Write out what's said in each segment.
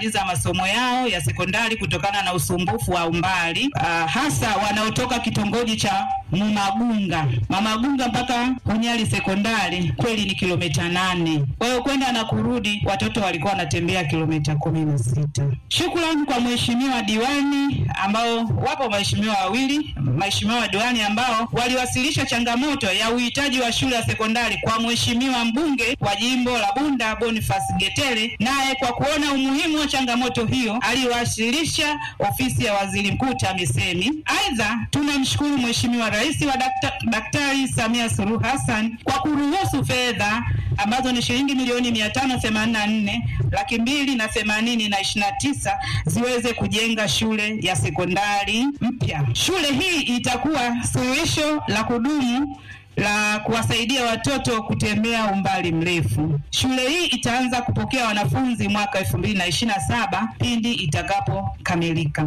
kumaliza masomo yao ya sekondari kutokana na usumbufu wa umbali uh, hasa wanaotoka kitongoji cha Mumagunga. Mamagunga mpaka Hunyali sekondari kweli ni kilomita nane. Kwa hiyo kwenda na kurudi watoto walikuwa wanatembea kilomita kumi na sita. Shukrani kwa mheshimiwa diwani ambao wapo waheshimiwa wawili, mheshimiwa diwani ambao waliwasilisha changamoto ya uhitaji wa shule ya sekondari kwa mheshimiwa mbunge wa jimbo la Bunda Boniface Getere, naye kwa kuona umuhimu wa changamoto hiyo aliwasilisha ofisi ya waziri mkuu TAMISEMI. Aidha, tunamshukuru mheshimiwa rais wa dakta, Daktari Samia Suluhu Hassan kwa kuruhusu fedha ambazo ni shilingi milioni mia tano themanini na nne laki mbili na themanini na ishirini na tisa ziweze kujenga shule ya sekondari mpya. Shule hii itakuwa suluhisho la kudumu la kuwasaidia watoto kutembea umbali mrefu. Shule hii itaanza kupokea wanafunzi mwaka elfu mbili na ishirini na saba pindi itakapokamilika.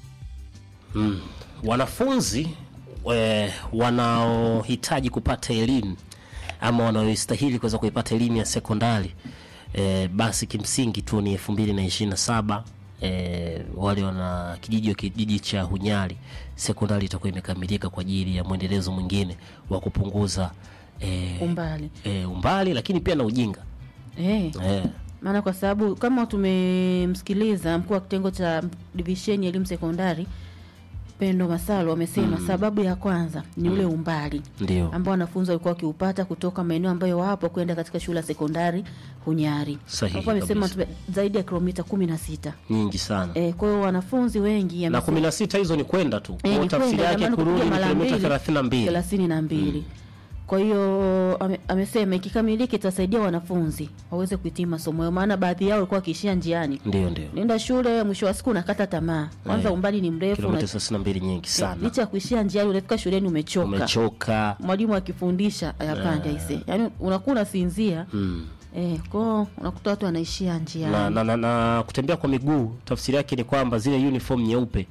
Mm. Wanafunzi e, wanaohitaji kupata elimu ama wanaostahili kuweza kuipata elimu ya sekondari e, basi kimsingi tu ni elfu mbili na ishirini na saba e, wale wana kijiji kijiji cha Hunyali sekondari itakuwa imekamilika kwa ajili ya mwendelezo mwingine wa kupunguza e, umbali e, umbali lakini pia na ujinga eh. e, maana kwa sababu kama tumemsikiliza mkuu wa kitengo cha divisheni ya elimu sekondari Pendo Masalo amesema sababu ya kwanza ni ule umbali ndio ambao wanafunzi walikuwa wakiupata kutoka maeneo ambayo wapo kwenda katika shule ya sekondari Hunyari. Sahihi Hapo amesema kabisa. tume- zaidi ya kilomita kumi na sita. nyingi sana E, kwa hiyo wanafunzi wengi na amesema- kumi na sita hizo ni kwenda tu Eh, Kwa ni tafsiri kwenda, yake ina maana kurudi ni kupiga mara kilomita mbili, thelathini na mbili thelathini na mbili. Kwa hiyo ame, amesema ikikamilika itasaidia wanafunzi waweze kuhitimu masomo yao, maana baadhi yao walikuwa wakiishia njiani. ndio ndio Nenda shule, mwisho wa siku unakata tamaa, kwanza Eh, umbali ni mrefu, kilomita una- thelathini na mbili nyingi sana licha ya kuishia njiani, unafika shuleni umechoka, umechoka mwalimu akifundisha ayapande aise, yaani unakuwa unasinzia mm. eh, kwao unakuta watu wanaishia njiani na, na, na, na kutembea kwa miguu tafsiri yake ni kwamba zile uniform nyeupe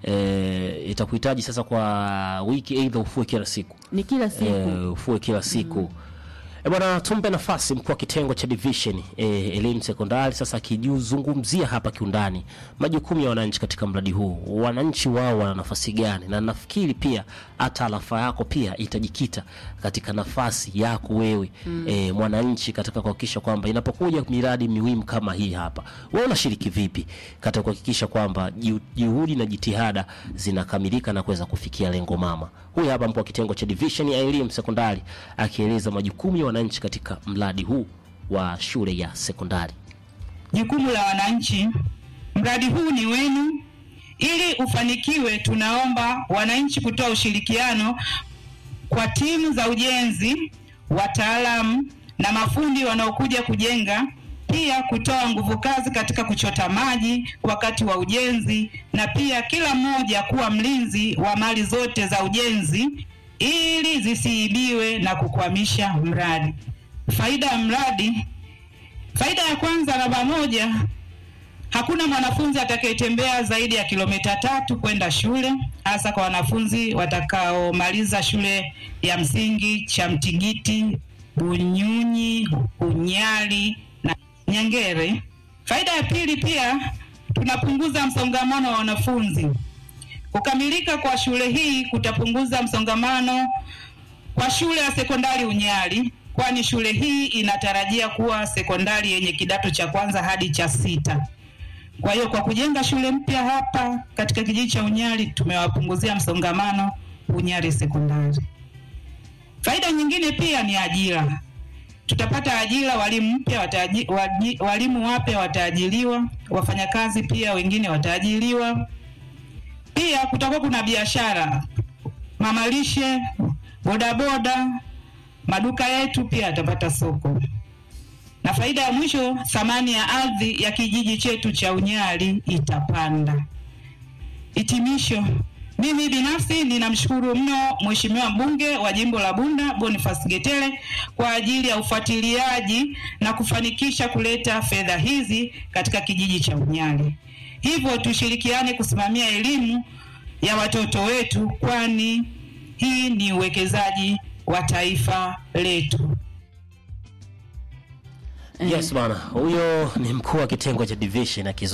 e, itakuhitaji sasa kwa wiki aidha ufue kila siku ni kila siku e, ufue kila siku E bwana, tumpe nafasi mkuu wa kitengo cha division e, elimu sekondari sasa akijizungumzia hapa kiundani majukumu ya wananchi katika mradi huu. Wananchi wao wana nafasi gani? Na nafikiri pia hata alafa yako pia itajikita katika nafasi yako wewe mm. e, mwananchi katika kuhakikisha kwamba inapokuja miradi muhimu kama hii hapa, wewe unashiriki vipi katika kuhakikisha kwamba ju- juhudi na jitihada zinakamilika na kuweza kufikia lengo mama. Huyu hapa mkuu wa kitengo cha division ya elimu sekondari akieleza majukumu ya wananchi katika mradi huu wa shule ya sekondari. Jukumu la wananchi, mradi huu ni wenu. Ili ufanikiwe, tunaomba wananchi kutoa ushirikiano kwa timu za ujenzi, wataalamu na mafundi wanaokuja kujenga, pia kutoa nguvu kazi katika kuchota maji wakati wa ujenzi, na pia kila mmoja kuwa mlinzi wa mali zote za ujenzi ili zisiibiwe na kukwamisha mradi. Faida ya mradi Faida ya kwanza, namba moja, hakuna mwanafunzi atakayetembea zaidi ya kilomita tatu kwenda shule, hasa kwa wanafunzi watakaomaliza shule ya msingi Chamtigiti, Bunyunyi, Unyali na Nyangere. Faida ya pili, pia tunapunguza msongamano wa wanafunzi. Kukamilika kwa shule hii kutapunguza msongamano kwa shule ya sekondari Unyali, kwani shule hii inatarajia kuwa sekondari yenye kidato cha kwanza hadi cha sita. Kwa hiyo kwa kujenga shule mpya hapa katika kijiji cha Unyali tumewapunguzia msongamano Unyali sekondari. Faida nyingine pia ni ajira. Tutapata ajira, walimu mpya wataji, waji, walimu wapya wataajiriwa, wafanyakazi pia wengine wataajiriwa. Pia kutakuwa kuna biashara, mamalishe, bodaboda, maduka yetu pia yatapata soko. Na faida ya mwisho, thamani ya ardhi ya kijiji chetu cha Unyali itapanda. Hitimisho, mimi binafsi ninamshukuru mno Mheshimiwa mbunge wa jimbo la Bunda Boniface Getere kwa ajili ya ufuatiliaji na kufanikisha kuleta fedha hizi katika kijiji cha Unyali. Hivyo tushirikiane kusimamia elimu ya watoto wetu, kwani hii ni uwekezaji wa taifa letu. Yes bana, huyo ni mkuu wa kitengo cha division akizo